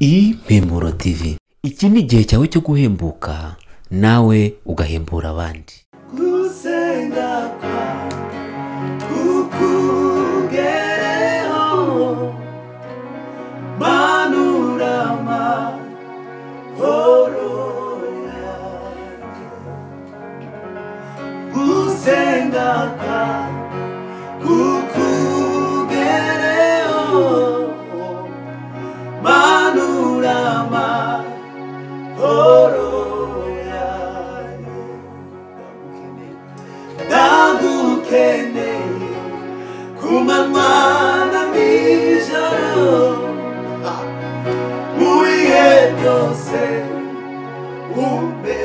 iyi mpemburo tivi iki ni igihe cyawe cyo guhembuka nawe ugahembura abandi gusenga kwa kukugereho manurama horo yanjye gusenga kwa kukugereho manurama horo yanjye ndagukeneye ndagukeneye ku manywa na nijoro mu bihe byose ube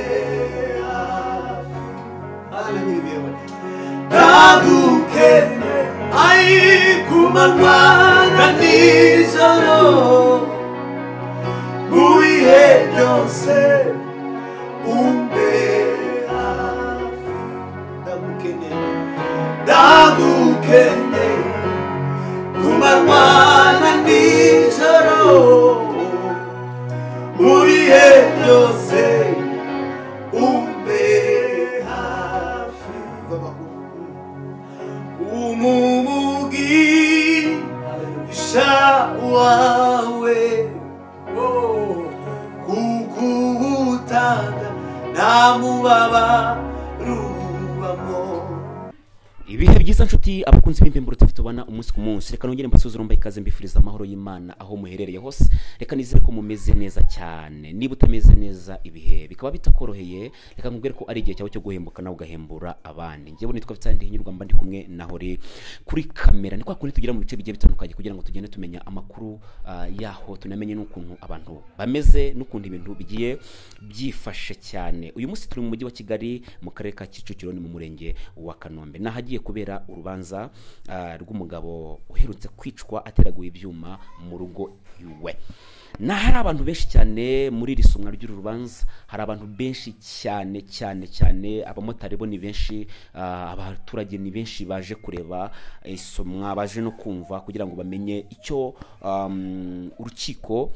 hafi ndagukeneye ari ku manywa na nijoro mu bihe byose ube hafi ndagukeneye ndagukene ku manywa na nijoro mu bihe byose ube hafi umumugisha wawe kukuwutanga nta mubabaro ubamo ibihe byiza nshuti abakunzi b'imbimburuti tubona umunsi ku munsi reka nongere mbasuze mbaye ikaze mbifuriza amahoro y'imana aho muherereye hose reka nizere ko mumeze neza cyane niba utameze neza ibihe bikaba bitakoroheye reka nkubwire ko ari igihe cyawe cyo guhembuka nawe ugahembura abandi njyewe nitwa bitandi hinyurwa mba ndi kumwe na hore kuri kamera ni kwa kundi tugira mu bice bigiye bitandukanye kugira ngo tugende tumenya amakuru ah, yaho tunamenye n'ukuntu abantu bameze n'ukuntu ibintu bigiye byifashe cyane uyu munsi turi mu mujyi wa kigali mu karere ka kicukiro ni mu murenge wa kanombe n'ahagiye kubera urubanza ah, rw'umugabo uherutse kwicwa ateraguye ibyuma mu rugo iwe na hari abantu benshi cyane muri iri somwa ry'uru rubanza hari abantu benshi cyane cyane cyane abamotari bo ni benshi ah, abaturage ni benshi baje kureba isomwa baje no kumva kugira ngo bamenye icyo um, urukiko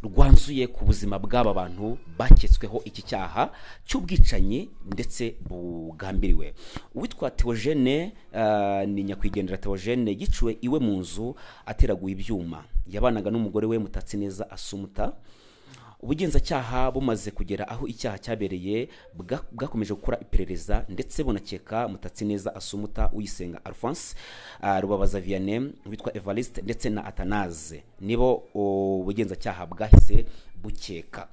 rwanzuye ku buzima bw'aba bantu baketsweho iki cyaha cy'ubwicanyi ndetse bugambiriwe uwitwa teogene eh, ni nyakwigendera teogene yiciwe iwe mu nzu ateraguye ibyuma yabanaga n'umugore we mutatsi neza asumuta ubugenzacyaha bumaze kugera aho icyaha cyabereye bwa- bwakomeje gukora iperereza ndetse bunakeka mutatsi neza asumuta uyisenga alphonse ah, rubabaza vianney witwa evariste ndetse na atanaze nibo ubugenzacyaha bwahise bukeka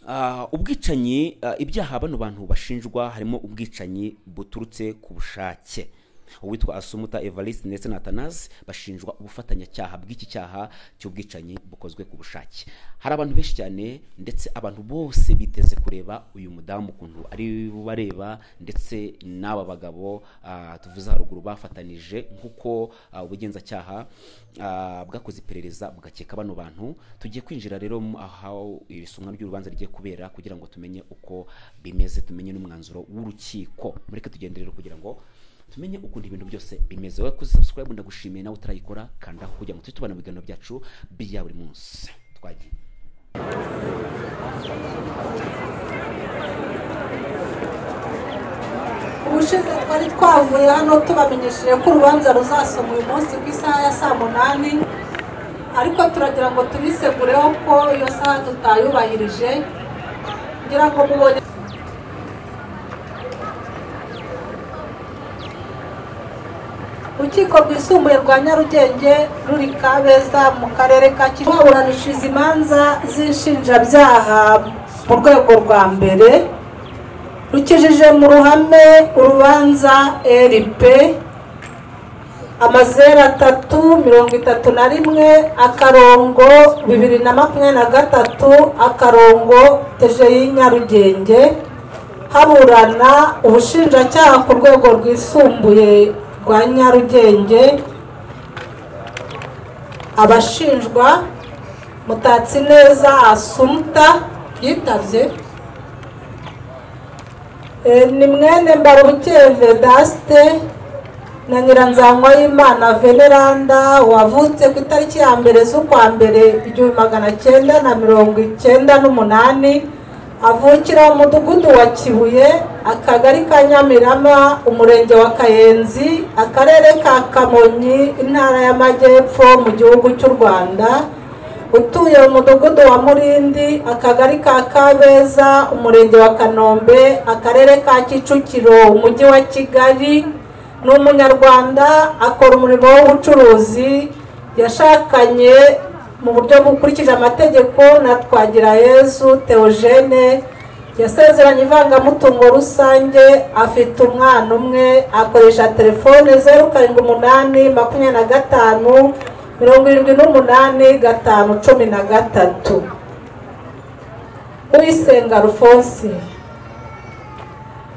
Ah, ubwicanyi ah, ibyaha bano bantu bashinjwa harimo ubwicanyi buturutse ku bushake uwitwa asumuta evariste ndetse na atanazi bashinjwa ubufatanyacyaha bw'iki cyaha cy'ubwicanyi bukozwe ku bushake hari abantu benshi cyane ndetse abantu bose biteze kureba uyu mudamu ukuntu ari bareba ndetse n'aba bagabo ah, tuvuze haruguru bafatanije nk'uko ah, ubugenzacyaha ah, bwakoze iperereza bugakeka bano bantu tugiye kwinjira rero mu- aho iri somwa ry'urubanza rigiye kubera kugira ngo tumenye uko bimeze tumenye n'umwanzuro w'urukiko mureke tugende rero kugira ngo tumenye ukuntu ibintu byose bimeze wowe kuri subscribe ndagushimiye nawe utarayikora kandaho kugira ngo tujye tubana mu biganiro byacu bya buri munsi twagiye ubushize twari twavuye hano tubamenyesheje ko urubanza ruzasoma uyu munsi ku isaha ya saa munani ariko turagira ngo tubisegureho ko iyo saha tutayubahirije kugira ngo mubone urukiko rwisumbuye rwa nyarugenge ruri kabeza mu karere ka kivu baburanishiriza imanza z'inshinjabyaha mu rwego rwa mbere rukijije mu ruhame urubanza rp amazeru atatu mirongo itatu na rimwe akarongo bibiri na makumyabiri na gatatu akarongo teje y'inyarugenge haburana ubushinjacyaha ku rwego rwisumbuye rwa nyarugenge abashinjwa mutatsi neza asumuta yitabye Eh, ni mwene mbarubuke vedaste na nyiranzangwa y'imana veneranda wavutse ku itariki ya mbere z'ukwa mbere igihumbi magana cyenda na mirongo icyenda n'umunani avukira mu mudugudu wa kibuye akagari ka nyamirama umurenge wa kayenzi akarere ka kamonyi intara y'amajyepfo mu gihugu cy'u rwanda utuye mu mudugudu wa murindi akagari ka kabeza umurenge wa kanombe akarere ka kicukiro umujyi wa kigali ni umunyarwanda akora umurimo w'ubucuruzi yashakanye mu buryo bukurikije amategeko na twagirayezu teogene yasezeranye ivangamutungo rusange afite umwana umwe akoresha telefone zeru karindwi umunani makumyabiri na gatanu mirongo irindwi n'umunani gatanu cumi na gatatu uwisenga rufonsi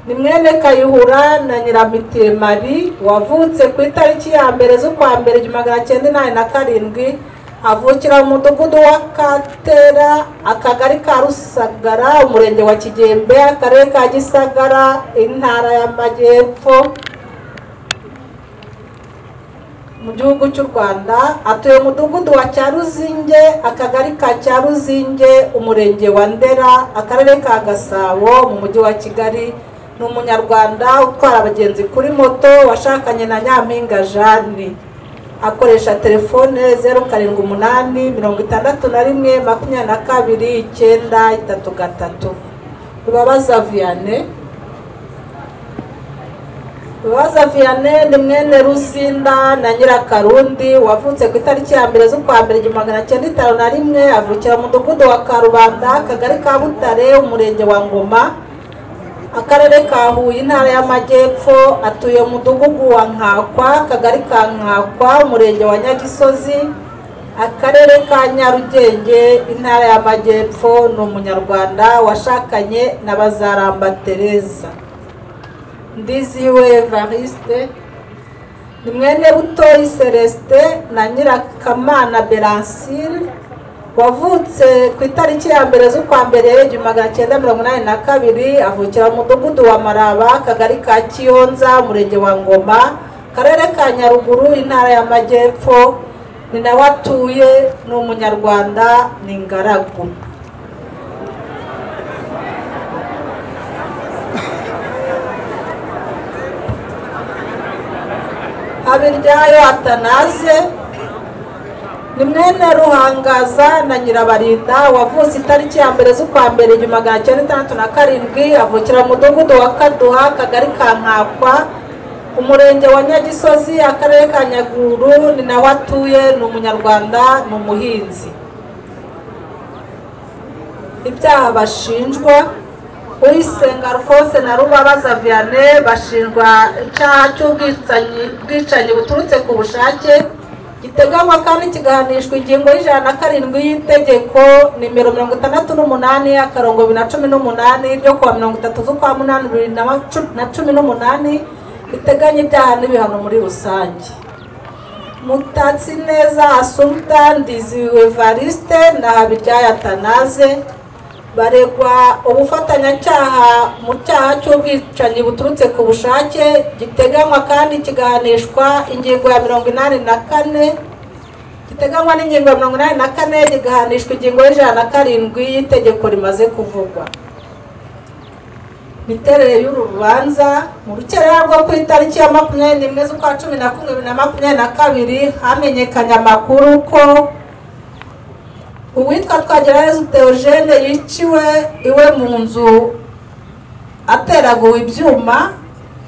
ni mwene kayihura na nyiramitiye mari wavutse ku itariki ya mbere z'ukwa mbere igihumbi magana cyenda inani na karindwi avukira mu mudugudu wa katera akagari ka rusagara umurenge wa kigembe akarere ka gisagara intara y'amajyepfo mu gihugu cy'u rwanda atuye mu mudugudu wa cyaruzinge akagari ka cyaruzinge umurenge wa ndera akarere ka gasabo mu mujyi wa kigali ni umunyarwanda utwara abagenzi kuri moto washakanye na nyampinga jane akoresha telefone zeru karindwi umunani mirongo itandatu na rimwe makumyabiri na kabiri icyenda itatu gatatu rubabaza viyane rubaza viyane ni mwene ruzinda na nyirakarundi wavutse ku itariki ya mbere z'ukwa mbere igihumbi magana cyenda itanu na rimwe avukira mu mudugudu wa karubanda akagari ka butare umurenge wa ngoma akarere ka huye intara y'amajyepfo atuye mu mudugudu wa nkakwa akagari ka nkakwa umurenge wa nyagisozi akarere ka nyarugenge intara y'amajyepfo ni umunyarwanda washakanye na bazaramba tereza ndiziwe evariste ni mwene butoyi celestin na nyirakamana beransire wavutse ku itariki ya mbere z'ukwa mbere igihumbi magana cyenda mirongo inani na kabiri avukira mu mudugudu wa maraba akagari ka kiyonza umurenge wa ngoma akarere ka nyaruguru intara y'amajyepfo ni nawe atuye ni umunyarwanda ni ingaragu abiryayo atanaze ni mwene ruhangaza na nyirabarinda wavutse itariki ya mbere z'ukwa mbere igihumbi magana cyenda itandatu na karindwi avukira mu mudugudu wa kaduha akagari ka nkakwa umurenge wa nyagisozi akarere ka nyaguru ni nawe atuye ni umunyarwanda ni umuhinzi ibyaha bashinjwa uyisenga rwose na rubabaza viyane bashinjwa icyaha cy'ubwicanyi buturutse ku bushake giteganywa kandi kigahanishwa ingingo y'ijana na karindwi y'itegeko nimero mirongo itandatu n'umunani akarongo bibiri na cumi n'umunani ryo kuwa mirongo itatu z'ukwa munani bibiri na cumi n'umunani biteganya ibyaha n'ibihano muri rusange mutatsi neza asumta ndiziwe variste na habiryayo atanaze baregwa ubufatanyacyaha mu cyaha cy'ubwicanyi buturutse ku bushake giteganywa kandi kigahanishwa ingingo ya mirongo inani na kane giteganywa n'ingingo ya mirongo inani na kane kigahanishwa ingingo y'ijana na karindwi y'itegeko rimaze kuvugwa imiterere y'uru rubanza mu rukerera rwo ku itariki ya makumyabiri n'imwe z'ukwa cumi na kumwe bibiri na makumyabiri na kabiri hamenyekanye amakuru ko uwitwa twagirayezu teogene yiciwe iwe mu nzu ateraguwe ibyuma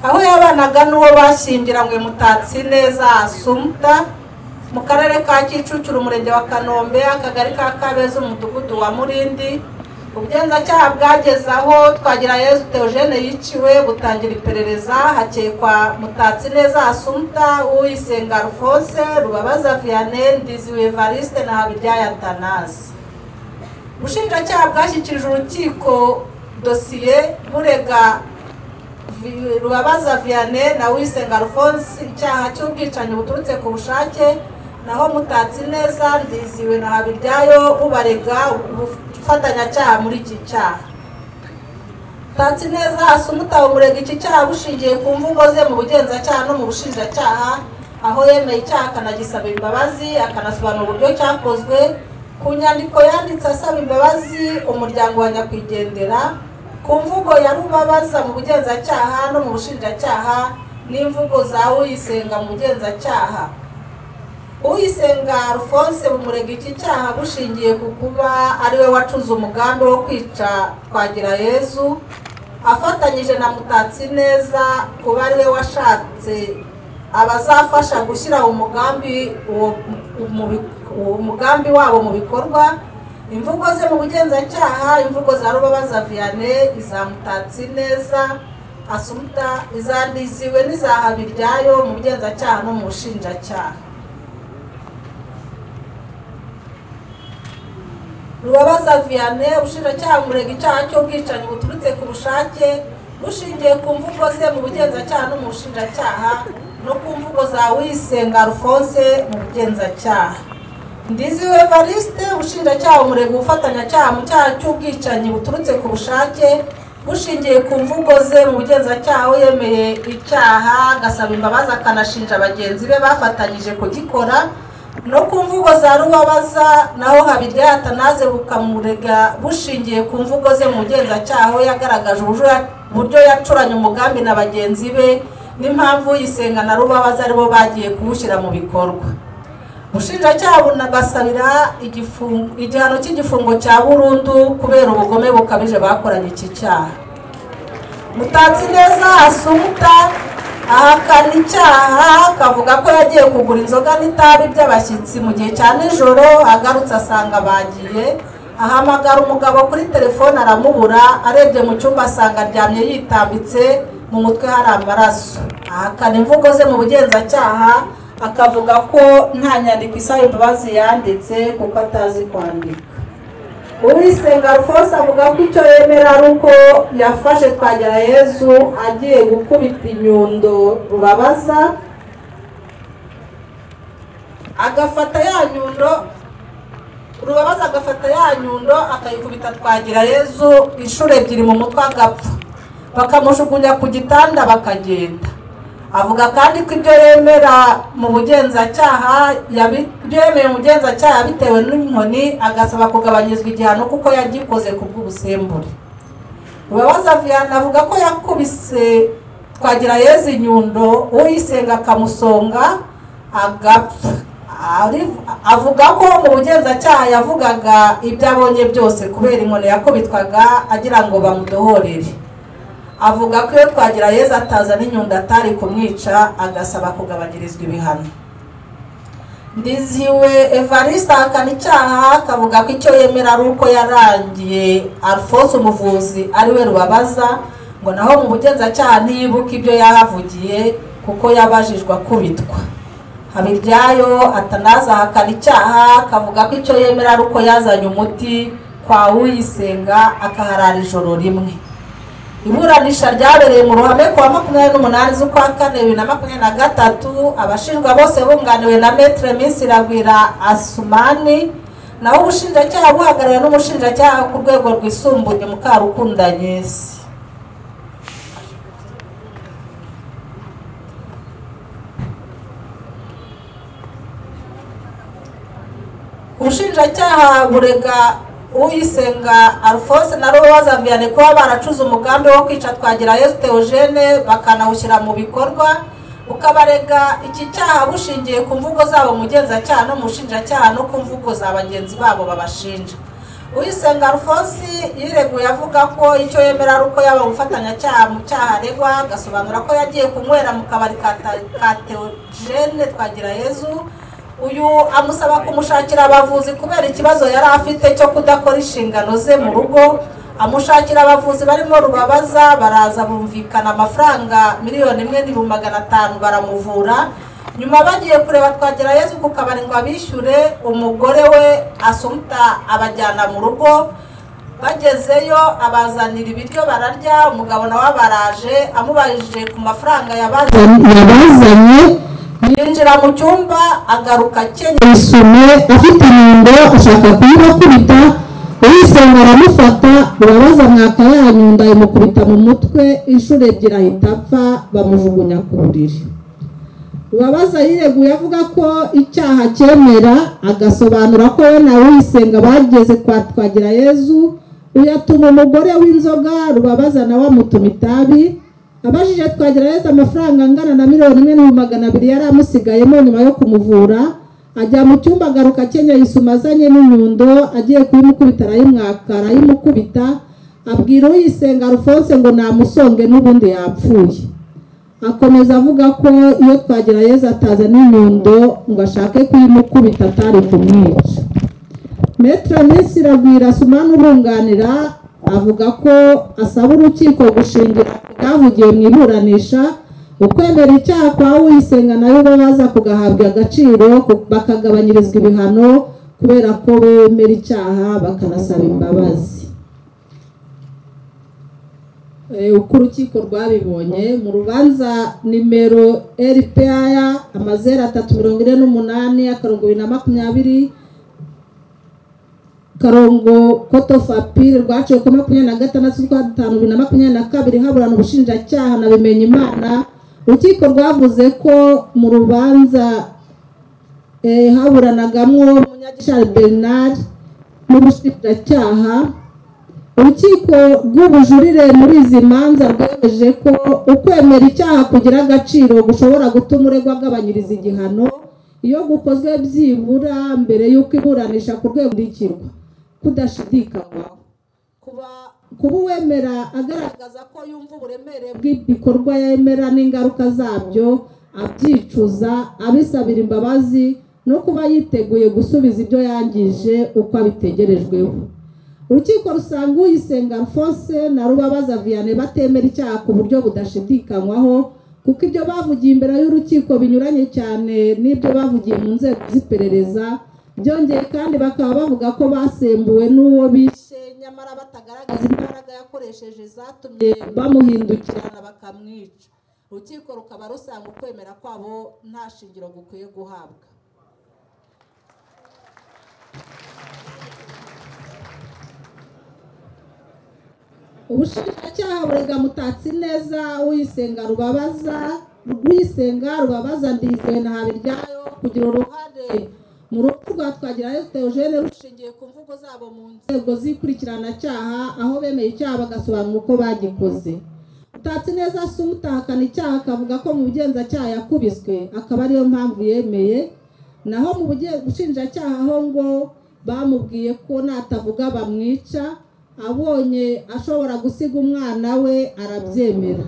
aho yabanaga n'uwo bashyingiranywe mutatsi neza asumta mu karere ka kicukiro umurenge wa kanombe akagari ka kabeza umudugudu wa murindi ubugenzacyaha bwageze aho twagirayezu teogene yiciwe butangira iperereza hakekwa mutatsi neza asumta uyisenga rufose rubabaza vianney ndiziwe evariste na habijyaya tanasi ubushinjacyaha bwashyikirije urukiko dosiye burega rubabaza vianney na uyisenga rufose icyaha cy'ubwicanyi buturutse ku bushake naho mutatsi neza ndiziwe na habijyayo bubarega ubufatanyacyaha muri iki cyaha utatse neza hasi umutaba umurega iki cyaha bushingiye ku mvugo ze mu bugenzacyaha no mu bushinjacyaha aho yemeye icyaha akanagisaba imbabazi akanasobanura uburyo cyakozwe ku nyandiko yanditse asaba imbabazi umuryango wa nyakwigendera ku mvugo ya rubabaza mu bugenzacyaha no mu bushinjacyaha n'imvugo za uyisenga mu bugenzacyaha uyisenga alphonse bumurega iki cyaha bushingiye ku kuba ariwe wacuze umugambi wo kwica twagira yezu afatanyije na mutatsi neza kuba ariwe washatse abazafasha gushyira umugambi uwo mu bi- uwo mugambi wabo mu bikorwa imvugo ze mu bugenzacyaha imvugo za rubabaza vianney iza mutatsi neza asumuta izandiziwe n'iza habiryayo mu bugenzacyaha no mu bushinjacyaha rubabaza vianney ubushinjacyaha bumurega icyaha cy'ubwicanyi buturutse ku bushake bushingiye ku mvugo ze mu bugenzacyaha no mu bushinjacyaha no ku mvugo za wisenga alphonse mu bugenzacyaha ndiziwe evariste ubushinjacyaha bumurega ubufatanyacyaha mu cyaha cy'ubwicanyi buturutse ku bushake bushingiye ku mvugo ze mu bugenzacyaha aho yemeye icyaha agasaba imbabazi akanashinja bagenzi be bafatanyije kugikora no ku mvugo za rubabaza naho habirya atanaze bukamurega bushingiye ku mvugo ze mu bugenzacyaha aho yagaragaje uburyo ya- uburyo yacuranye umugambi na bagenzi be n'impamvu yisenga na rubabaza aribo bagiye kuwushyira mu bikorwa ubushinjacyaha bunagasabira igifungo- igihano cy'igifungo cya burundu kubera ubugome bukabije bakoranye iki cyaha mutatsi neza asumuta ahakana icyaha akavuga ko yagiye kugura inzoga n'itabi by'abashyitsi mu gihe cya nijoro agarutse asanga bagiye ahamagara umugabo kuri telefone aramubura arebye mu cyumba asanga aryamye yitambitse mu mutwe hari amaraso ahakana imvugo ze mu bugenzacyaha akavuga ko nta nyandiko isaba imbabazi yanditse kuko atazi kwandika uwisenga alphonse avuga ko icyo yemera ari uko yafashe twagera yezu agiye gukubita inyundo rubabaza agafata ya nyundo rubabaza agafata ya nyundo akayikubita twagira yezu inshuro ebyiri mu mutwe agapfa bakamujugunya ku gitanda bakagenda avuga kandi ko ibyo yemera mu bugenzacyaha yabi- ibyo yemeye mu bugenzacyaha bitewe n'inkoni agasaba kugabanyirizwa igihano kuko yagikoze ku bw'ubusembure rubabaza vianney avuga ko yakubise twagira yezu inyundo uyisenga akamusonga agapfa Ari- avuga ko mu bugenzacyaha yavugaga ibyo abonye byose kubera inkoni yakubitwaga agira ngo bamudohorere avuga ko iyo twagira yezu ataza n'inyundo atari kumwica agasaba kugabanyirizwa ibihano ndiziwe evariste ahakana icyaha akavuga ko icyo yemera ari uko yarangiye alphonse umuvuzi ari we rubabaza ngo naho mu bugenzacyaha ntiyibuke ibyo yahavugiye kuko yabajijwe akubitwa habiryayo atanaza ahakana icyaha akavuga ko icyo yemera ari uko yazanye umuti kwa uyisenga akaharara ijoro rimwe iburanisha ryabereye mu ruhame ku wa makumyabiri n'umunani z'ukwa kane bibiri na makumyabiri na gatatu abashinjwa bose bunganiwe na metere minsi iragwira asumani naho ubushinjacyaha buhagarariwe n'umushinjacyaha ku rwego rwisumbuye mukarukunda nyesi ubushinjacyaha burega uyisenga alphonse na rubabaza vianney kuba baracuze umugambi wo kwica twagira yesu teogene bakanawushyira mu bikorwa ukabarega iki cyaha bushingiye ku mvugo zabo mu mugenzacyaha no mu bushinjacyaha no ku mvugo za bagenzi babo babashinja uyisenga alphonse yireguye avuga ko icyo yemera ari uko yaba umufatanyacyaha mu cyaha aregwa agasobanura ko yagiye kunywera mu kabari ka ta- ka teogene twagira yezu uyu amusaba kumushakira abavuzi kubera ikibazo yari afite cyo kudakora inshingano ze mu rugo amushakira abavuzi barimo rubabaza baraza bumvikana amafaranga miliyoni imwe n'ibihumbi magana atanu baramuvura nyuma bagiye kureba twagera yezu ku kabari ngo abishyure umugore we asumuta abajyana mu rugo bagezeyo abazanira ibiryo bararya umugabo nawe abaraje amubajije ku mafaranga yabaze yabazanye yinjira mu cyumba agaruka akenyeye isume ufite inyundo ashaka kuyibakubita uyisenga aramufata urabaza mwaka yanyu ndayimukubita mu mutwe inshuro ebyiri ahita apfa bamujugunya ku buriri uwabaza yireguye avuga ko icyaha cyemera agasobanura ko we na uyisenga bageze kwa twagira yezu uyatuma umugore w'inzoga rubabaza nawe amutuma itabi abajije twagira yezu amafaranga angana na miliyoni imwe n'ibihumbi magana abiri yari amusigayemo nyuma yo kumuvura ajya mu cyumba agaruka akenyeye isuma azanye n'inyundo agiye kuyimukubita arayimwaka arayimukubita abwira uyisenga arufonse ngo namusonge n'ubundi yapfuye akomeza avuga ko iyo twagira yezu atazana inyundo ngo ashake kuyimukubita atari kumwica metero minsi iragwira suma n'urunganira avuga ko asaba urukiko gushingira ku byavugiwe mu iburanisha ukwemera icyaha kwa uyisenga nayo baza kugahabwa agaciro ku- bakagabanyirizwa ibihano kubera ko bemera icyaha bakanasaba imbabazi Eh, uko urukiko rwabibonye mu rubanza nimero rpr amazeru atatu mirongo ine n'umunani akarongo bibiri na makumyabiri karongo kotofapiri rwaciwe ku makumyabiri na gatandatu z'ukwa dutanu bibiri na makumyabiri na kabiri haburana ubushinjacyaha na bimenya imana urukiko rwavuze ko mu rubanza eh, haburanagamo munyagishari bernard n'ubushinjacyaha urukiko rw'ubujurire muri izi manza rwemeje ko ukwemera icyaha kugira agaciro gushobora gutuma uregwa agabanyiriza igihano iyo gukozwe byibura mbere y'uko iburanisha ku rwego rukurikiranwa kudashidikanywaho kuba kuba uwemera agaragaza ko yumva uburemere bw'ibikorwa yemera n'ingaruka zabyo abyicuza abisabira imbabazi no kuba yiteguye gusubiza ibyo yangije uko abitegerejweho urukiko rusanga uyisenga alphonse na rubabaza vianney batemera icyaha ku buryo budashidikanywaho kuko ibyo bavugiye imbere y'urukiko binyuranye cyane n'ibyo bavugiye mu nzego z'iperereza byongeye kandi bakaba bavuga ko basembuwe n'uwo bishe nyamara batagaragaza imbaraga yakoresheje zatumye bamuhindukirana bakamwica urukiko rukaba rusanga ukwemera kwabo nta shingiro gukwiye guhabwa ubushinjacyaha burega mutatsi neza uyisenga rubabaza rwisenga rubabaza ndizeye na habiryayo kugira uruhare mu rupfu rwa twagirayo teogene rushingiye ku mvugo zabo mu nzego z'ikurikiranacyaha aho bemeye icyaha bagasobanura uko bagikoze mutatsi neza si umutahakana icyaha akavuga ko mu bugenzacyaha yakubiswe akaba ariyo mpamvu yemeye naho mu buge- bushinjacyaha ho ngo bamubwiye ko natavuga bamwica abonye ashobora gusiga umwana we arabyemera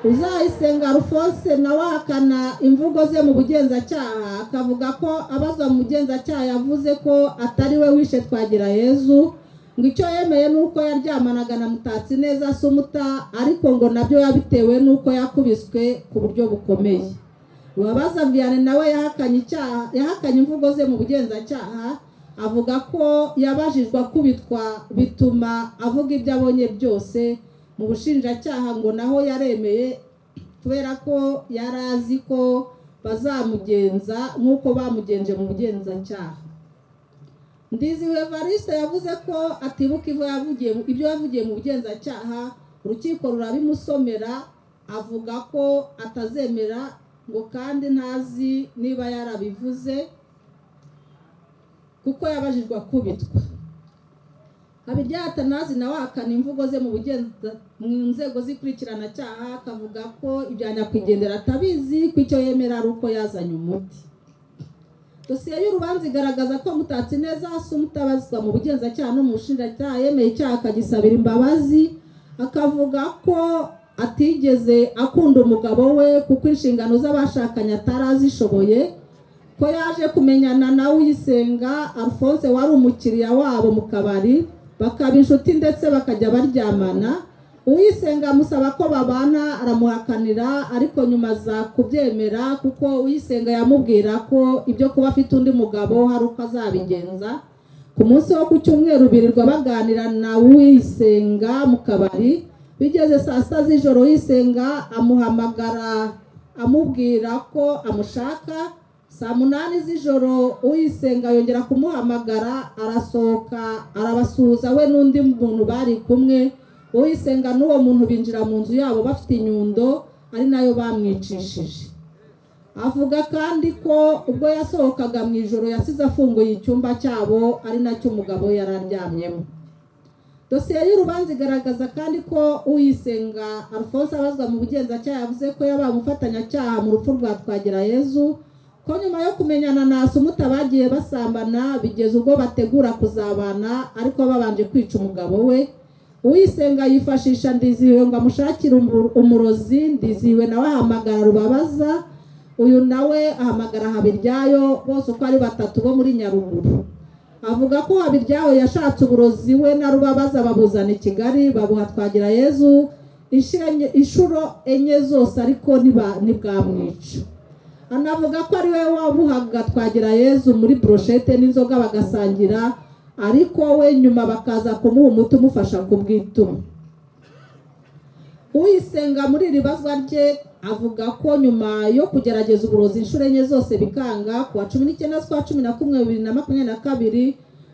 uzayisenga alphonse nawe ahakana imvugo ze mu bugenzacyaha akavuga ko abazwa mu bugenzacyaha yavuze ko atari we wishe twagira yezu ngo icyo yemeye ni uko yaryamanaga na mutatsi neza sumuta ariko ngo nabyo yabitewe n'uko yakubiswe ku buryo bukomeye uwabaza vianney nawe yahakanye icyaha yahakanye imvugo ze mu bugenzacyaha avuga ko yabajijwe akubitwa bituma avuga ibyo abonye byose mu bushinjacyaha ngo naho yaremeye kubera ko yari azi ko bazamugenza nk'uko bamugenje mu bugenzacyaha ndiziwe evariste yavuze ko atibuka ibyo yavugiye ibyo yavugiye mu bugenzacyaha urukiko rurabimusomera avuga ko atazemera ngo kandi ntazi niba yarabivuze kuko yabajijwe akubitwa habiryatanazi nawe ahakana imvugo ze mu bugenza mu nzego z'ikurikirana akavuga ko ibya nyakwigendera atabizi ko icyo yemera ari uko yazanye umuti dosiye y'urubanza igaragaza ko mutatsi neza hasi umutabazwa mu bugenzacyaha no mu bushinjacyaha yemeye icyaha akagisabira imbabazi akavuga ko atigeze akunda umugabo we kuko inshingano z'abashakanye atarazishoboye ko yaje kumenyana na uyisenga alphonse wari umukiriya wabo mu kabari bakaba inshuti ndetse bakajya baryamana uyisenga amusaba ko babana aramuhakanira ariko nyuma aza kubyemera kuko uyisenga yamubwira ko ibyo kuba afite undi mugabo hari uko azabigenza ku munsi wo ku cyumweru birirwa baganira na uyisenga mu kabari bigeze saa sita z'ijoro uyisenga amuhamagara amubwira ko amushaka saa munani z'ijoro uyisenga yongera kumuhamagara arasohoka arabasuhuza we n'undi muntu bari kumwe uyisenga n'uwo muntu binjira mu nzu yabo bafite inyundo ari nayo bamwicishije avuga kandi ko ubwo yasohokaga mu ijoro yasize afunguye icyumba cyabo ari nacyo umugabo yari aryamyemo dosiye y'urubanza igaragaza kandi ko uyisenga alphonse abazwa mu bugenzacyaha yavuze ko yabaye umufatanyacyaha mu rupfu rwa twagirayezu ko nyuma yo kumenyana na sumuta bagiye basambana bigeze ubwo bategura kuzabana ariko babanje kwica umugabo we uyisenga yifashisha ndizihiwe ngo amushakire umu- umurozi ndizihiwe nawe ahamagara rubabaza uyu nawe ahamagara habiryayo bose uko ari batatu bo muri nyaruguru avuga ko habiryayo yashatse uburozi we na rubabaza babuzana i kigali babuha twagira yezu Inshenye- inshuro enye zose ariko ntiba- ntibwamwica anavuga ko ari we wabuhaga twagira yezu muri broshete n'inzoga bagasangira ariko we nyuma bakaza kumuha umuti umufasha kubwituma uyisenga muri iri bazwa rye avuga ko nyuma yo kugerageza uburozi inshuro enye zose bikanga ku wa cumi n'icyenda z'ukwa cumi na kumwe bibiri na makumyabiri na kabiri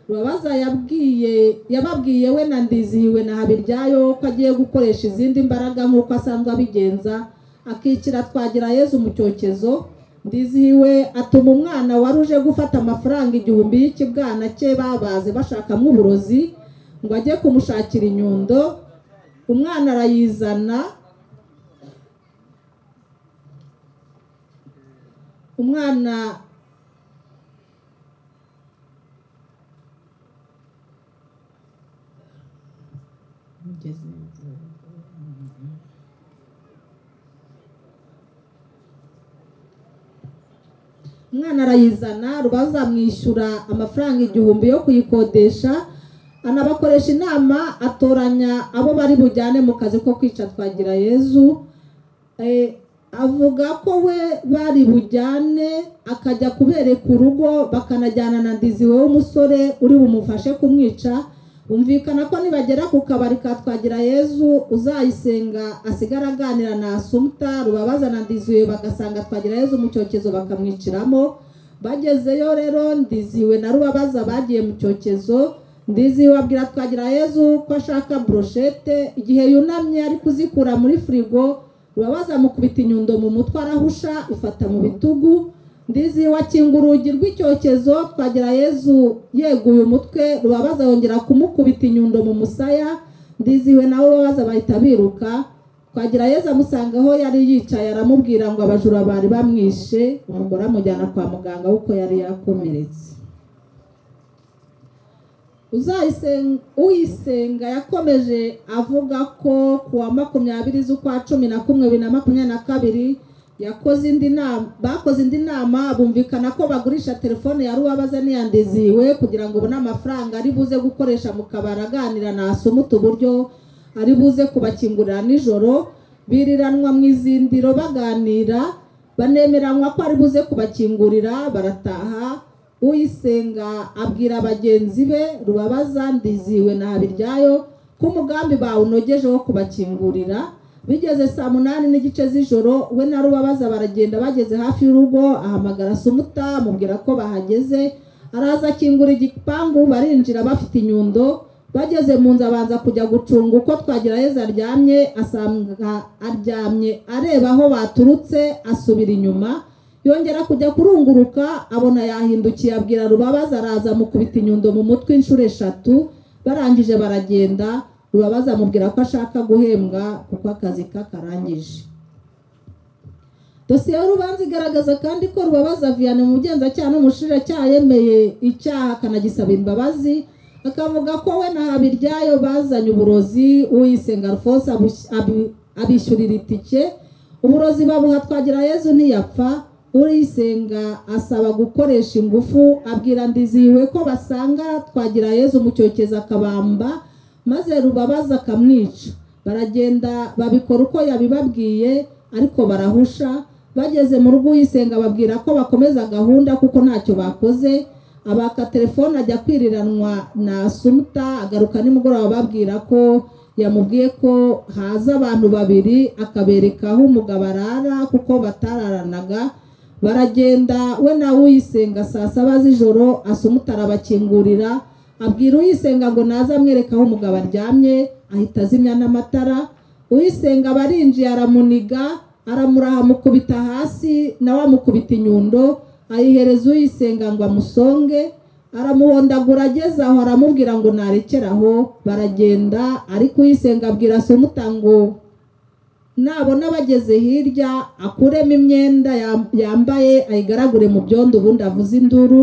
rubabaza yabwiye yababwiye we na ndizihiwe na habiryayo ko agiye gukoresha izindi mbaraga nk'uko asanzwe abigenza akikira twagira yezu mu cyokezo ndizihiwe atuma umwana wari uje gufata amafaranga igihumbi y'ikibwana cye babaze bashakamo uburozi ngo ajye kumushakira inyundo umwana arayizana umwana umwana arayizana rubaza amwishyura amafaranga igihumbi yo kuyikodesha anabakoresha inama atoranya abo bari bujyane mu kazi ko kwica twagira yezu Eh, avuga ko we bari bujyane akajya kubereka urugo bakanajyana na ndiziwe w'umusore uri bumufashe kumwica bumvikana ko nibagera ku kabari ka twagira yezu uzayisenga asigara aganira na asumuta rubabaza na ndiziwe bagasanga twagira yezu mu cyokezo bakamwiciramo bagezeyo rero ndiziwe na rubabaza bagiye mu cyokezo ndiziwe abwira twagira yezu ko ashaka broshete igihe yunamye ari kuzikura muri firigo rubabaza amukubita inyundo mu mutwe arahusha ifata mu bitugu ndiziwe akinga urugi rw'icyokezo twagira yezu yeguye umutwe rubabaza yongera kumukubita inyundo mu musaya ndiziwe nawe babaza bahita biruka twagira yezu amusanga aho yari yicaye aramubwira ngo abajura bari bamwishe umugore amujyana kwa muganga kuko yari yakomeretse Uzayisenga- uyisenga yakomeje avuga ko ku wa makumyabiri z'ukwa cumi na kumwe bibiri na makumyabiri na kabiri yakoze indi nama bakoze indi nama bumvikana ko bagurisha telefone ya ruwabaza niyandiziwe kugira ngo ubone amafaranga ari buze gukoresha mu kabari aganira na asumuta uburyo ari buze kubakingurira nijoro biriranwa mu izindiro baganira banemeranywa ko ari buze kubakingurira barataha uyisenga abwira bagenzi be rubabaza ndiziwe na habiryayo ko umugambi bawunogeje wo kubakingurira bigeze saa munani n'igice z'ijoro we na rubabaza baragenda bageze hafi y'urugo ahamagara sumuta amubwira ko bahageze araza akingura igipangu barinjira bafite inyundo bageze mu nzu abanza kujya gucunga uko twagira heza aryamye asanga aryamye areba aho baturutse asubira inyuma yongera kujya kurunguruka abona yahindukiye abwira rubabaza araza amukubita inyundo mu mutwe inshuro eshatu barangije baragenda rubabaza amubwira ko ashaka guhembwa kuko akazi kakarangije dosiye y'urubanza igaragaza kandi ko rubabaza viyana mu bugenzacyaha n'umushinjacyaha yemeye icyaha akanagisaba imbabazi akavuga ko we na habiryayo bazanye uburozi uyisenga alphonse abush- abi- abishyurira itike uburozi babuha twagira yezu ntiyapfa urisenga asaba gukoresha ingufu abwira ndizihiwe ko basanga twagira yezu mu cyokezo akabamba maze rubabaza akamwica baragenda babikora uko yabibabwiye ariko barahusha bageze mu rugo uyisenga babwira ko bakomeza gahunda kuko ntacyo bakoze abaka telefone ajya kwiriranwa na asumuta agaruka nimugoroba babwira ko yamubwiye ko haza abantu babiri akabereka aho umugabo arara kuko batararanaga baragenda we nawe uyisenga saa saba z'ijoro asumutara abakingurira abwira uyisenga ngo naze amwereke aho umugabo aryamye ahita azimya n'amatara uyisenga barinjiye aramuniga aramuraha amukubita hasi nawe amukubita inyundo ayihereza uyisenga ngo amusonge aramuhondagura ageze aho aramubwira ngo narekere aho baragenda ariko uyisenga abwira asumutango nabona bageze hirya akuremo imyenda yam- yambaye ayigaragure mu byondo ubundi avuze induru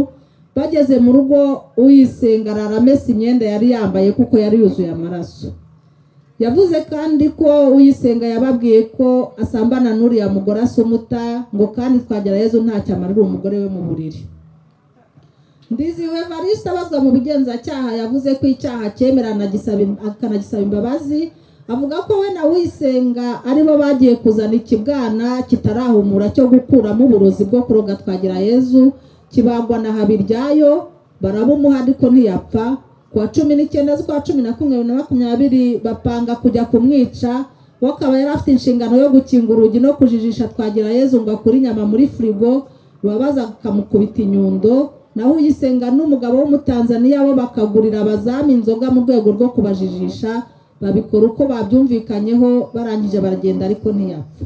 bageze mu rugo uyisenga araramesa imyenda yari yambaye kuko yari yuzuye amaraso yavuze kandi ko uyisenga yababwiye ko asambana n'uriya mugore asumuta ngo kandi twagera yezu ntacyo amarira umugore we mu buriri ndiziwe varisita abazwa mu bugenzacyaha yavuze ko icyaha cyemerana akanagisaba imbabazi avuga ko we na wisenga aribo bagiye kuzana ikibwana kitarahumura cyo gukuramo uburozi bwo kuroga twagira yezu kibagwa na habiryayo barabumuha ariko ntiyapfa ku wa cumi n'icyenda z'ukwa cumi na kumwe bibiri na makumyabiri bapanga kujya kumwica we akaba yari afite inshingano yo gukinga urugi no kujijisha twagira yezu ngo akure inyama muri firigo babaza akamukubita inyundo naho uyisenga n'umugabo w'umutanzaniya bo bakagurira abazamu inzoga mu rwego rwo kubajijisha babikora uko babyumvikanyeho barangije baragenda ariko ntiyapfa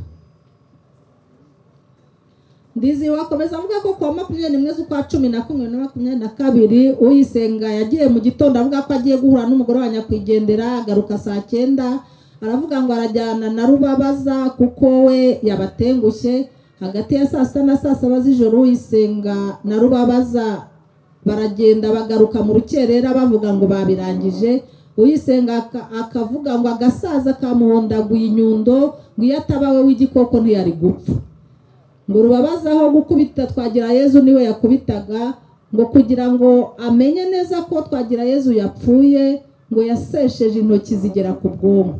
ndiziwe akomeza avuga ko kuwa makumyabiri n'imwe z'ukwa cumi na kumwe na makumyabiri na kabiri uyisenga yagiye mu gitondo avuga ko agiye guhura n'umugore wa nyakwigendera agaruka saa cyenda aravuga ngo arajyana na rubabaza kuko we yabatengushye hagati ya saa sita na saa saba z'ijoro uyisenga na rubabaza baragenda bagaruka mu rukerera bavuga ngo babirangije uyisenga aka- akavuga ngo agasaza kamuhondaguye inyundo ngo iyo ataba we w'igikoko ntiyari gupfa ngo rubabaza aho gukubita twagira yezu niwe yakubitaga ngo kugira ngo amenye neza ko twagira yezu yapfuye ngo yasesheje intoki zigera ku bwonko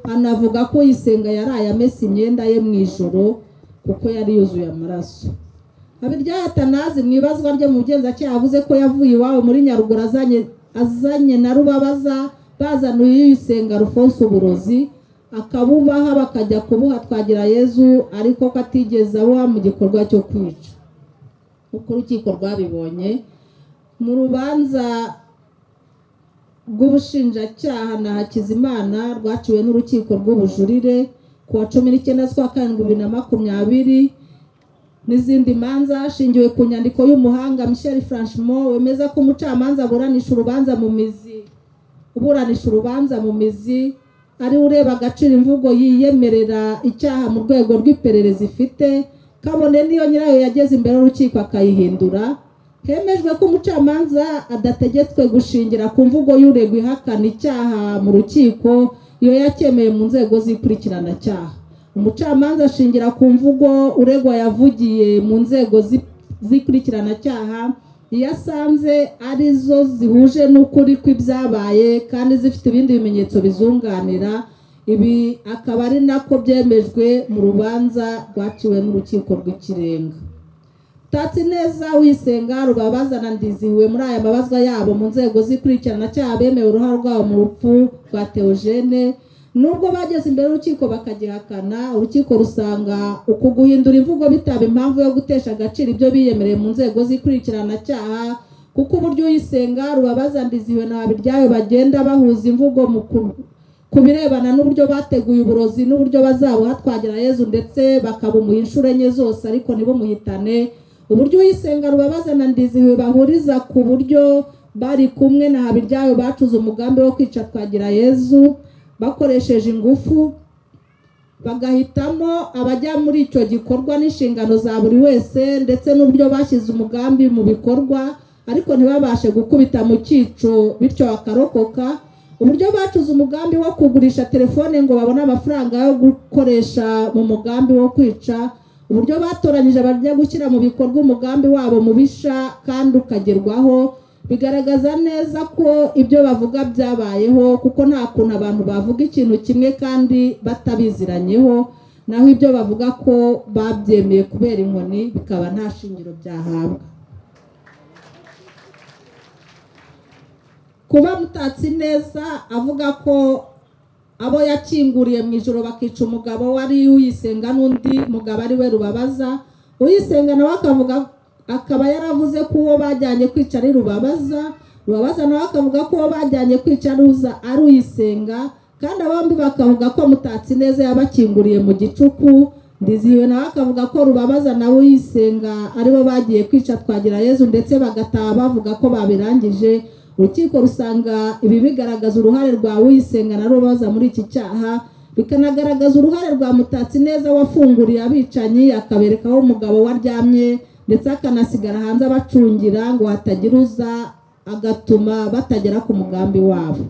anavuga ko uyisenga yaraye amesa imyenda ye mu ijoro kuko yari yuzuye amaraso Habiryayo Atanazi mu ibazwa rye mu bugenzacyaha yavuze ko yavuye iwabo muri Nyaruguru azanye azanye na Rubabaza bazanuye uyisenga Alphonse uburozi akabubaha bakajya kubuha twagira Yezu ariko ko atigeze abuha mu gikorwa cyo kwica uko urukiko rwabibonye mu rubanza rw'ubushinjacyaha na Hakizimana rwaciwe n'urukiko rw'ubujurire ku wa cumi n'icyenda z'ukwa karindwi bibiri na makumyabiri n'izindi manza hashingiwe ku nyandiko y'umuhanga michel franchimont wemeza ko umucamanza aburanisha urubanza mu mizi uburanisha urubanza mu mizi ari we ureba agaciro imvugo yiyemerera icyaha mu rwego rw'iperereza ifite kabone niyo nyirayo yageze imbere y'urukiko akayihindura hemejwe ko umucamanza adategetswe gushingira ku mvugo y'uregwa ihakana icyaha mu rukiko iyo yacyemeye mu nzego z'ikurikiranacyaha umucamanza ashingira ku mvugo uregwa yavugiye mu nzego zi- z'ikurikirana-cyaha iyo asanze ari zo zihuje n'ukuri kw'ibyabaye kandi zifite ibindi bimenyetso bizunganira ibi akaba ari nako byemejwe mu rubanza rwaciwe n'urukiko rw'ikirenga tatsi neza wisenga rubabaza na ndizihiwe muri aya mabazwa yabo mu nzego z'ikurikirana-cyaha bemewe uruhare rwabo mu rupfu rwa teogene nubwo bageze imbere y'urukiko bakagihakana urukiko rusanga uku guhindura imvugo bitaba impamvu yo gutesha agaciro ibyo biyemereye mu nzego z'ikurikirana-cyaha kuko uburyo uyisenga rubabaza ndizihiwe na Habiryayo bagenda bahuza imvugo mu ku- ku birebana n'uburyo bateguye uburozi n'uburyo bazabuha twagira yezu ndetse bakabumuha inshuro enye zose ariko ntibumuhitane uburyo uyisenga rubabaza na ndizihiwe bahuriza ku buryo bari kumwe na Habiryayo bacuze umugambi wo kwica twagira yezu bakoresheje ingufu bagahitamo abajya muri icyo gikorwa n'inshingano za buri wese ndetse n'uburyo bashyize umugambi mu bikorwa ariko ntibabashe gukubita mu cyico bityo bakarokoka uburyo bacuze umugambi wo kugurisha telefone ngo babone amafaranga yo gukoresha mu mugambi wo kwica uburyo batoranyije bajya gushyira mu bikorwa umugambi wabo mubisha kandi ukagerwaho bigaragaza neza ko ibyo bavuga byabayeho kuko nta kuntu abantu bavuga ikintu kimwe kandi batabiziranyeho naho ibyo bavuga ko babyemeye kubera inkoni bikaba nta shingiro byahabwa kuba mutatsi neza avuga ko abo yakinguriye mu ijoro bakica umugabo wari uyisenga n'undi mugabo ari we rubabaza uyisenga nawe akavuga akaba yaravuze ko uwo bajyanye kwica ari rubabaza rubabaza nawe akavuga ko uwo bajyanye kwica ari uza ari uyisenga kandi abombi bakavuga ko mutatsi neza yabakinguriye mu gicuku ndizihiwe nawe akavuga ko rubabaza nawe uyisenga aribo bagiye kwica twagira yezu ndetse bagataha bavuga ko babirangije urukiko rusanga ibi bigaragaza uruhare rwa uyisenga na rubabaza muri iki cyaha bikanagaragaza uruhare rwa mutatsi neza wafunguriye abicanyi akabereka aho umugabo we aryamye ndetse akanasigara hanze abacungira ngo hatagira uza agatuma batagera ku mugambi wabo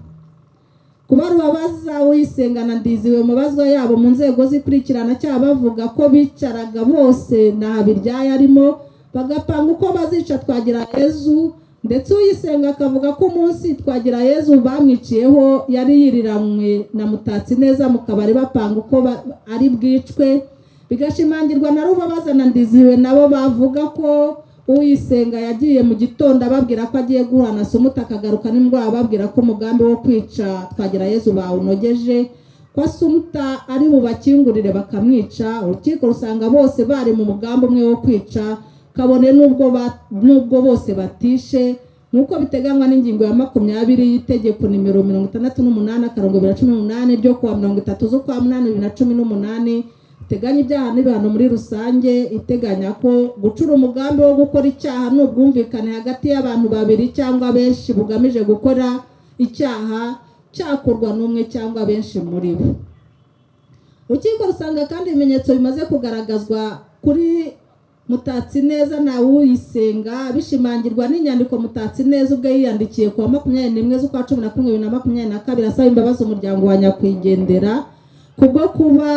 kuba rubabaza uyisenga na ndiziwe mu bazwa yabo mu nzego z'ikurikirana cyangwa bavuga ko bicaraga bose na habiryayo arimo bagapanga uko bazica twagira yezu ndetse uyisenga akavuga ko umunsi twagira yezu bamwiciyeho yari yiriranywe na mutatsi neza mu kabari bapanga uko ba- ari bwicwe bigashimangirwa na rubabaza na ndiziwe nabo bavuga ko uyisenga yagiye mu gitondo ababwira ko agiye guhura na sumuta akagaruka n'indwara ababwira ko umugambi wo kwica twagira yezu bawunogeje ko sumuta ari bubakingurire bakamwica urukiko rusanga bose bari mu mugambi umwe wo kwica kabone n'ubwo ba- n'ubwo bose batishe nk'uko biteganywa n'ingingo ya makumyabiri y'itegeko nimero mirongo itandatu n'umunani akarongo bibiri na cumi n'umunani ryo kuwa mirongo itatu z'ukwa munani bibiri na cumi n'umunani iteganya ibyaha n'ibihano muri rusange iteganya ko gucura umugambi wo gukora icyaha ni ubwumvikane hagati y'abantu babiri cyangwa benshi bugamije gukora icyaha cyakorwa n'umwe cyangwa benshi muri bo urukiko rusanga kandi ibimenyetso bimaze kugaragazwa kuri mutatsi neza na uyisenga bishimangirwa n'inyandiko mutatsi neza ubwo yiyandikiye ku wa makumyabiri n'imwe z'ukwa cumi na kumwe bibiri na makumyabiri na kabiri asaba imbabazi umuryango wa nyakwigendera kubwo kuba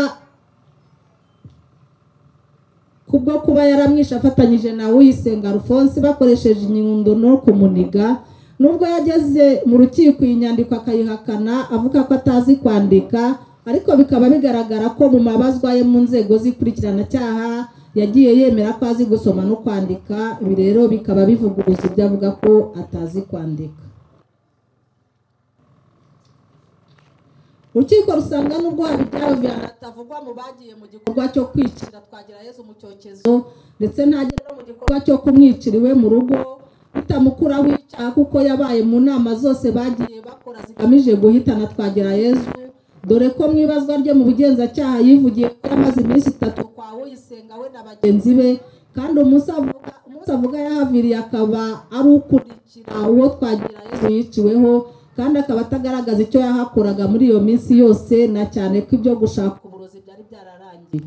kubwo kuba yaramwishe afatanyije na uyisenga alphonse bakoresheje inyundo no kumuniga nubwo yageze mu rukiko iyi nyandiko akayihakana avuga ko atazi kwandika ariko bikaba bigaragara ko mu mabazwa ye mu nzego z'ikurikirana-cyaha yagiye yemera ko azi gusoma no kwandika ibi rero bikaba bivuguruza ibyo avuga ko atazi kwandika urukiko rusanga n'ubwo habitaro bihano atavugwa mu bagiye mu gikorwa cyo kwicira twagira yezu mu cyokezo ndetse ntagere no mu gikorwa cyo kumwicira iwe mu rugo bitamukuraho icyaha kuko yabaye mu nama zose bagiye bakora zigamije guhitana twagira yezu dore ko mu ibazwa rye mu bugenzacyaha yivugiye ko yamaze iminsi itatu kwa uyisenga we na bagenzi be kandi umunsi avuga umunsi avuga yahaviriye akaba ari ukurikira uwo twagira yezu yiciweho kandi akaba atagaragaza icyo yahakoraga muri iyo minsi yose na cyane ko ibyo gushaka uburozi byari byararangiye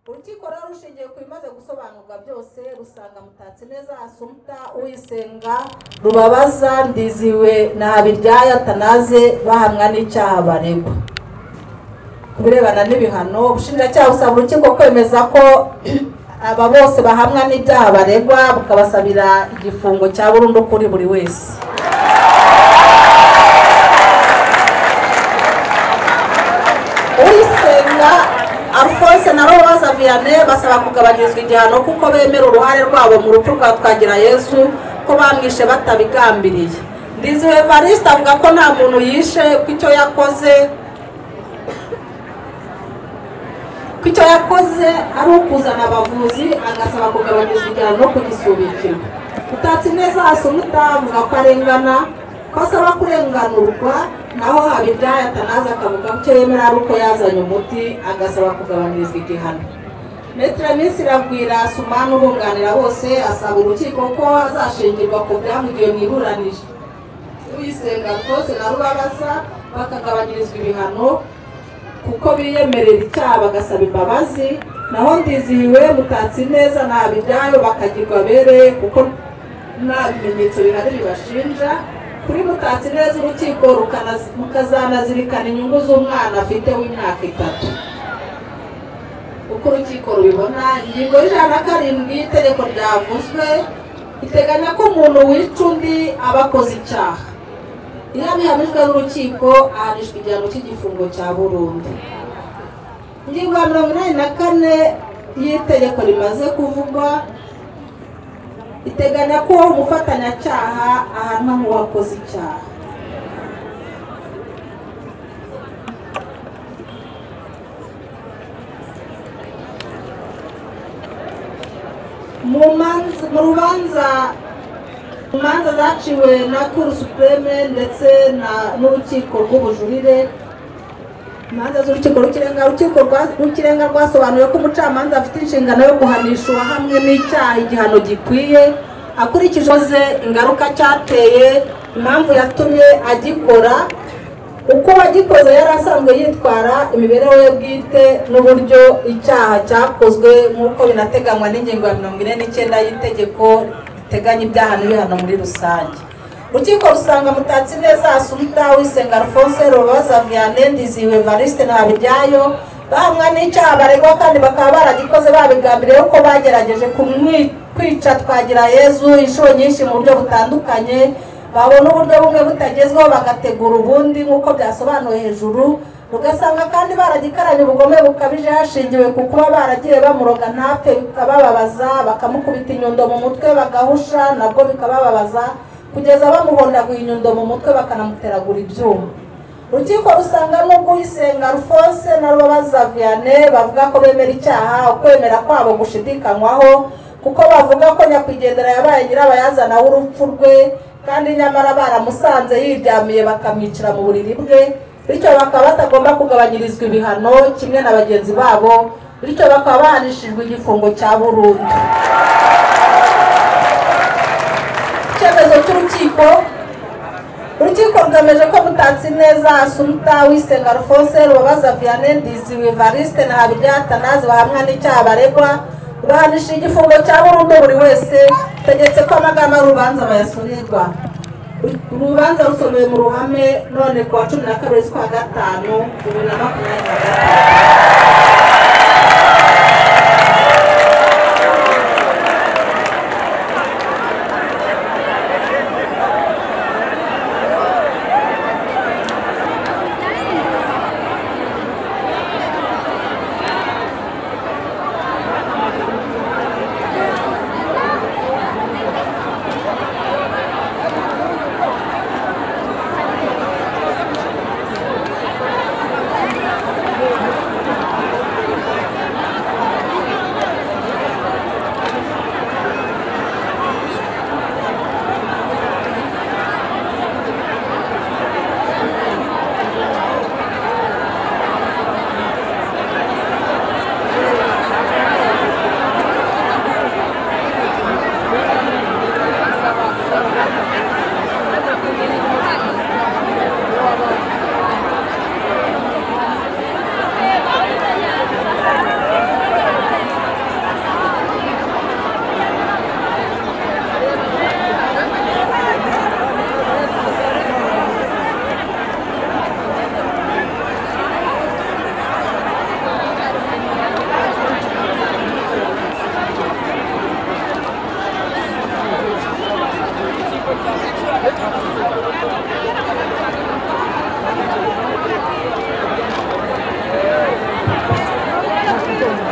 urukiko rero rushingiye ku bimaze gusobanurwa byose rusanga mutatsi neza asumta uyisenga rubabaza ndiziwe na habiryaya tanaze bahamwa n'icyaha baregwa ku birebana n'ibihano ubushinjacyaha busaba urukiko kwemeza ko aba bose bahamwa n'ibyaha baregwa bukabasabira igifungo cya burundu kuri buri wese uyisenga alphonse na roza vianney basaba kugabanyirizwa igihano kuko bemera uruhare rwabo mu rupfu rwa twagira yesu ko bamwishe batabigambiriye ndiziwe evariste avuga ko nta muntu yishe ko icyo yakoze ko icyo yakoze ari ukuzana abavuzi agasaba kugabanyirizwa igihano no kugisubikirwa utatse neza hasi avuga ko arengana ko asaba kurenganurwa naho habibyaye atanaza akavuga ko icyo yemera ari uko yazanye umuti agasaba kugabanyirizwa igihano metero minsi iragwira sumani ubunganira bose asaba urukiko ko azashingirwa ku byavugiwe mu iburanisha uyisenga rwose na rubabaza bakagabanyirizwa ibihano kuko biyemerera icyaha bagasaba imbabazi naho ndizihiwe mutatsi neza ntabwo ibyayo bakagirwa abereye kuko nta bimenyetso bihari bibashinja kuri mutatsi neza urukiko rukana- mukazanazirikana inyungu z'umwana afite w'imyaka itatu uko urukiko rubibona ingingo y'ijana na karindwi y'itegeko ryavuzwe iteganya ko umuntu wica undi aba akoze icyaha iyo abihamijwe n'urukiko ahanishwa igihano cy'igifungo cya burundu ingingo ya mirongo inani na kane y'itegeko rimaze kuvugwa iteganya ko umufatanyacyaha ahanwa nk'uwakoze icyaha mu manza- mu rubanza mu manza zaciwe na kuru supureme ndetse na- n'urukiko rw'ubujurire imanza z'urukiko rw'ikirenga urukiko rwa- rw'ikirenga rwasobanuye ko umucamanza afite inshingano yo guhanisha uwahamwe n'icyaha igihano gikwiye akurikije uwakoze ingaruka cyateye impamvu yatumye agikora uko uwagikoze yari asanzwe yitwara imibereho ye bwite n'uburyo icyaha cyakozwe nk'uko binateganywa n'ingingo ya mirongo ine n'icyenda y'itegeko riteganya ibyaha n'ibihano muri rusange urukiko rusanga mutatsi neza asumta wisenga alphonse rubaza vianney ndiziwe variste na habijyayo bahamwa n'icyaha baregwa kandi bakaba baragikoze babigambiriye ko bagerageje kumwi- kwica twagira yezu inshuro nyinshi mu buryo butandukanye babona uburyo bumwe butagezweho bagategura ubundi nk'uko byasobanuwe hejuru ugasanga kandi baragikaranye ubugome bukabije hashingiwe ku kuba baragiye bamuroga ntapfe bikabababaza bakamukubita inyundo mu mutwe bagahusha nabwo bikabababaza kugeza bamuhondaguye inyundo mu mutwe bakanamuteragura ibyuma urukiko rusanga nubwo uyisenga alphonse na rubabaza vianney bavuga ko bemera icyaha ukwemera kwabo gushidikanywaho kuko bavuga ko nyakwigendera yabaye nyirabayazana w'urupfu rwe kandi nyamara baramusanze yiryamiye bakamwicira mu buriri bwe bityo bakaba batagomba kugabanyirizwa ibihano kimwe na bagenzi babo bityo bakaba bahanishijwe igifungo cya burundu icyemezo cy'urukiko urukiko rwemeje ko mutatsi neza asumta wisenga alphonse rubabaza vianney ndiziwe variste na habiryatanazi bahamwa n'icyaha baregwa bahanisha igifungo cya burundu buri wese tegetse ko amagambo y'urubanza bayasubirwa urubanza rusomewe mu ruhame none ku wa cumi na kabiri z'ukwa gatanu bibiri na makumyabiri na gatanu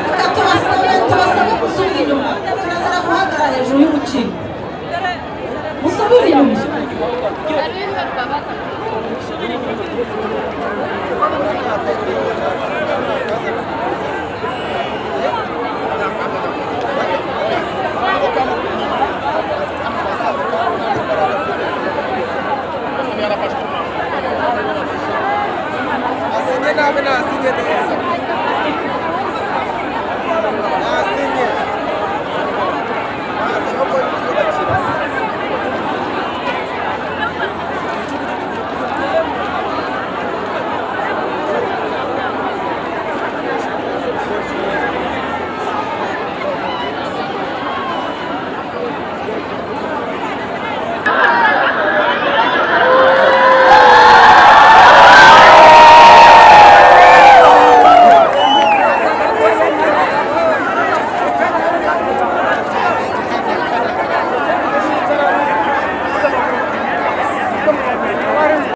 reka tubasabe tubasabe gusubira inyuma turazira guhagarara hejuru y'urukiko musubire inyuma Arriba, papá.